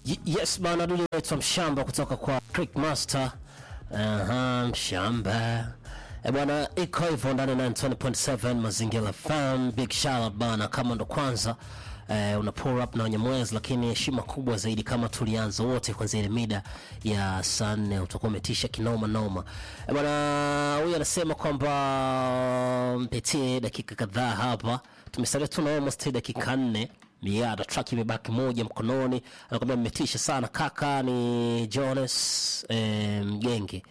Y- Yes bana, dudu naitwa Mshamba kutoka kwa Creek Master. Aha, Mshamba. E bwana, iko hivyo ndani ya 90.7 Mazingira FM. Big shout out bana, kama ndo kwanza eh, una pull up na Wanyamwezi, lakini heshima kubwa zaidi kama tulianza wote kwanzia ile mida ya saa nne utakuwa umetisha kinoma noma. E bwana, huyu anasema kwamba mpitie dakika kadhaa hapa, tumesalia tuna almost dakika nne miada track imebaki moja mkononi, anakwambia mmetisha sana kaka. Ni Jonas eh, Mgenge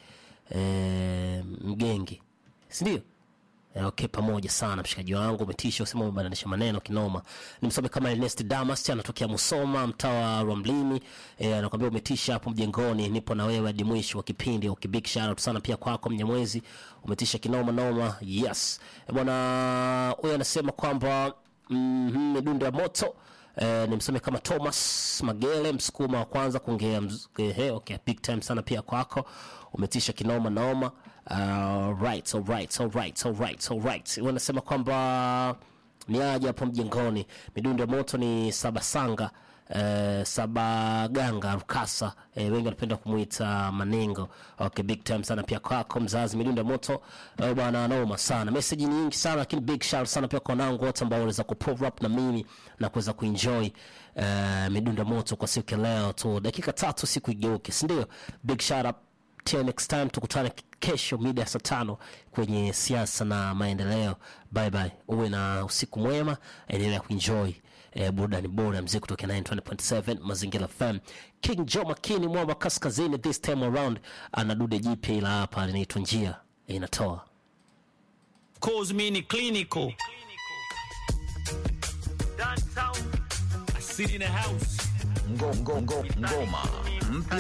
eh, Mgenge, si ndio? Eh, okay, pamoja sana mshikaji wangu, umetisha, usema umebadilisha maneno kinoma. Nimsome kama Ernest Damas, anatokea Musoma, mtaa wa Rwamlini. Eh, anakuambia umetisha hapo mjengoni, nipo na wewe hadi mwisho wa kipindi. Okay, big shout out sana pia kwako Mnyamwezi, umetisha kinoma noma. Yes eh, bwana huyu anasema kwamba mm, midundo ya moto Eh, nimsome kama Thomas Magele msukuma wa kwanza kuongea mz- ehe, okay, big time sana pia kwako, umetisha kinoma noma. Uh, right, all right, all right, all right, all right. Wanasema kwamba ni aje hapo mjengoni, midundo ya moto ni Sabasanga eh, Sabaganga Rukasa eh, wengi wanapenda kumuita Manengo. Okay, big time sana pia kwako mzazi, midundo ya moto eh, bwana, noma sana. Message nyingi sana lakini big shout sana pia kwa wanangu wote ambao waliweza kupull up na mimi na kuweza kuenjoy eh, midundo ya moto kwa siku ya leo tu, dakika tatu siku igeuke, si ndio? Big shout up till next time, tukutane kesho mida ya saa tano kwenye siasa na maendeleo. Bye bye, uwe na usiku mwema, endelea kuenjoy eh, burudani bora ya mziki kutoka 920.7 Mazingira FM. King Joe Makini mwamba kaskazini, this time around ana dude jipya ila hapa linaitwa njia inatoa Cause me ni clinical. Downtown. I sit in a house. Ngo- ngo- ngo- ngoma mpya